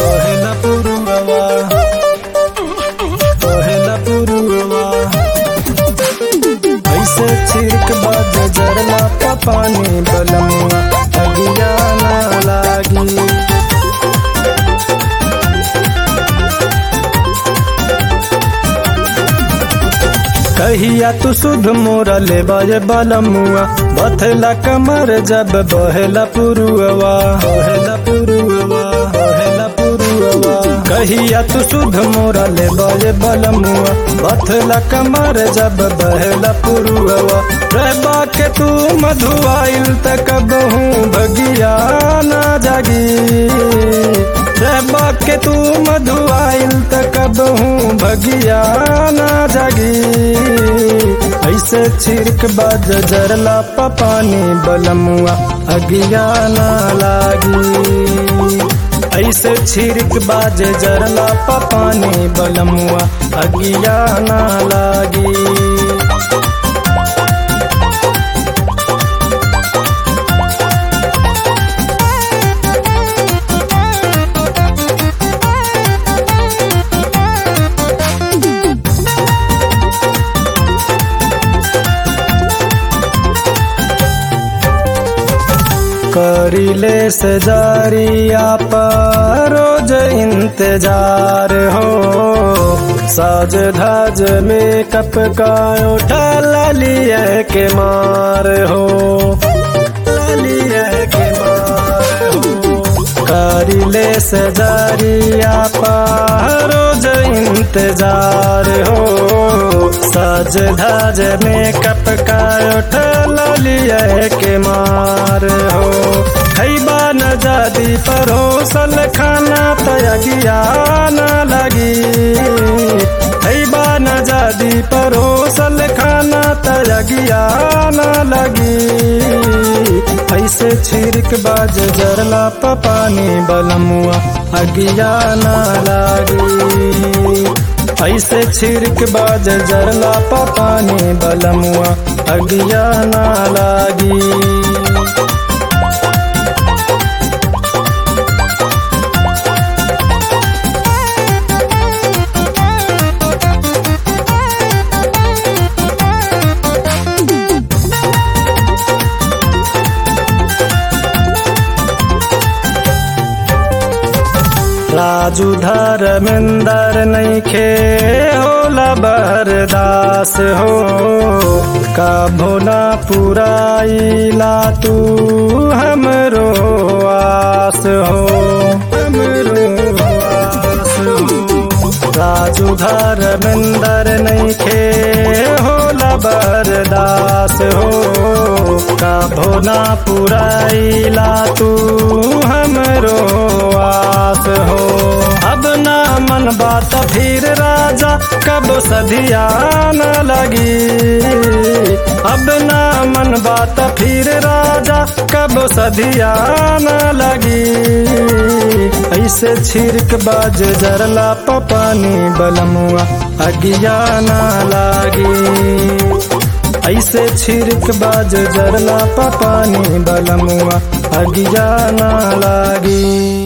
कहेला पुरुवा कहेला पुरुवा ऐसे छिड़क बाज जरला का पानी बलमुआ अगिया ना लागी कहिया तू सुध मोरा ले बाजे बलमुआ बथला कमर जब बहेला पुरुआ बहेला पुरुआ बहेला पुरुआ कहिया तू सुध मोरा ले बाजे बलमुआ बथला कमर जब बहेला पुरुआ रहबा के तू मधुआइल तक हूँ भगिया ना जागी रहबा के तू मधुआइल तक हूँ भगिया ना जागी ऐसे छिड़क बाज जरला पानी बलमुआ अगिया ना लागी ऐसे छिड़क बाज जरला पानी बलमुआ अगिया ना लागी करिले से जारिया पर रोज इंतजार हो साज धाज मेकअप का उठा लालिए के मार हो लालिए के मार हो करिले से जारिया पर रोज इंतजार हो साज धाज मेकअप का उठा लालिए के मार हो खैबा न जादी परोसल खाना तयगिया न लगी खैबा न जादी परोसल खाना तयगिया न लगी ऐसे छिड़क बाज जरला पानी बलमुआ अगिया न लागी ऐसे छिड़क बाज जरला पानी बलमुआ अगिया न लागी राजू धर्मेंदर नैखे होला बरदास हो कभो ना पुराइला तू हमरो आस हो हमरो आस हो राजू धर्मेंदर नैखे होला बरदास हो कभो ना पुराइला तू हमरो आस हो अब ना मन बात फिर राजा कब सधिया न लगी अब ना मन बात फिर राजा कब सधिया न लगी ऐसे छिड़क बाज जरला पानी बलमुआ अगिया न लागी ऐसे छिड़क बाज जरला पानी बलमुआ अगिया न लागी